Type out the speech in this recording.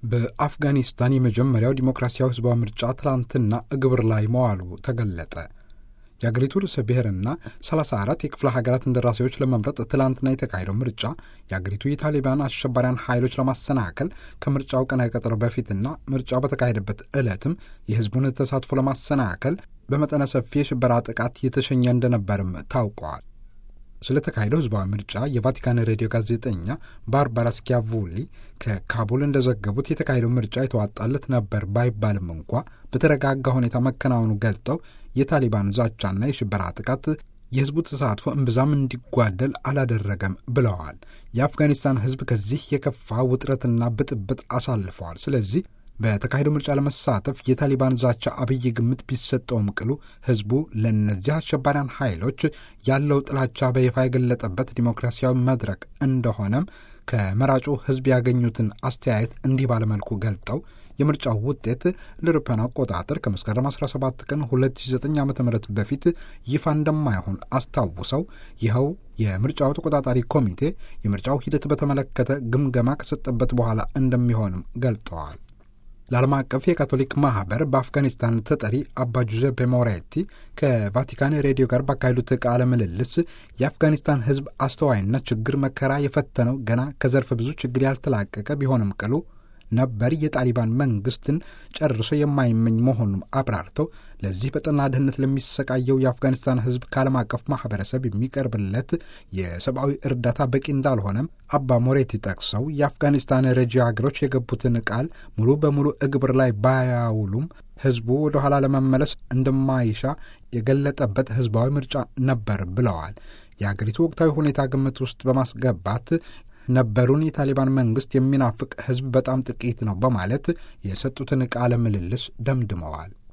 በአፍጋኒስታን የመጀመሪያው ዲሞክራሲያዊ ህዝባዊ ምርጫ ትላንትና ግብር ላይ መዋሉ ተገለጠ። የአገሪቱ ርዕሰ ብሔርና 34 የክፍለ ሀገራት እንደራሴዎች ለመምረጥ ትላንትና የተካሄደው ምርጫ የአገሪቱ የታሊባን አሸባሪያን ኃይሎች ለማሰናከል ከምርጫው ቀነ ቀጠሮ በፊትና ምርጫው በተካሄደበት ዕለትም የህዝቡን ተሳትፎ ለማሰናከል በመጠነ ሰፊ የሽበራ ጥቃት የተሸኘ እንደነበርም ታውቀዋል። ስለተካሄደው ህዝባዊ ምርጫ የቫቲካን ሬዲዮ ጋዜጠኛ ባርባራ ስኪያቮሊ ከካቡል እንደዘገቡት የተካሄደው ምርጫ የተዋጣለት ነበር ባይባልም እንኳ በተረጋጋ ሁኔታ መከናወኑ ገልጠው የታሊባን ዛቻና የሽበራ ጥቃት የህዝቡ ተሳትፎ እምብዛም እንዲጓደል አላደረገም ብለዋል። የአፍጋኒስታን ህዝብ ከዚህ የከፋ ውጥረትና ብጥብጥ አሳልፈዋል። ስለዚህ በተካሄደው ምርጫ ለመሳተፍ የታሊባን ዛቻ አብይ ግምት ቢሰጠውም ቅሉ ህዝቡ ለእነዚህ አሸባሪያን ኃይሎች ያለው ጥላቻ በይፋ የገለጠበት ዲሞክራሲያዊ መድረክ እንደሆነም ከመራጩ ህዝብ ያገኙትን አስተያየት እንዲህ ባለመልኩ ገልጠው የምርጫው ውጤት ለአውሮፓውያን አቆጣጠር ከመስከረም 17 ቀን 2009 ዓ ም በፊት ይፋ እንደማይሆን አስታውሰው ይኸው የምርጫው ተቆጣጣሪ ኮሚቴ የምርጫው ሂደት በተመለከተ ግምገማ ከሰጠበት በኋላ እንደሚሆንም ገልጠዋል። ለዓለም አቀፍ የካቶሊክ ማህበር በአፍጋኒስታን ተጠሪ አባ ጁዜፔ ሞሬቲ ከቫቲካን ሬዲዮ ጋር ባካሄዱት ቃለ ምልልስ የአፍጋኒስታን ህዝብ አስተዋይና ችግር መከራ የፈተነው ገና ከዘርፈ ብዙ ችግር ያልተላቀቀ ቢሆንም ቅሉ ነበር የጣሊባን መንግስትን ጨርሶ የማይመኝ መሆኑን አብራርተው ለዚህ በጠና ድህነት ለሚሰቃየው የአፍጋኒስታን ህዝብ ከዓለም አቀፍ ማህበረሰብ የሚቀርብለት የሰብአዊ እርዳታ በቂ እንዳልሆነም አባ ሞሬቲ ጠቅሰው የአፍጋኒስታን ረጂ ሀገሮች የገቡትን ቃል ሙሉ በሙሉ እግብር ላይ ባያውሉም ህዝቡ ወደ ኋላ ለመመለስ እንደማይሻ የገለጠበት ህዝባዊ ምርጫ ነበር ብለዋል። የአገሪቱ ወቅታዊ ሁኔታ ግምት ውስጥ በማስገባት ነበሩን የታሊባን መንግስት የሚናፍቅ ህዝብ በጣም ጥቂት ነው በማለት የሰጡትን ቃለ ምልልስ ደምድመዋል።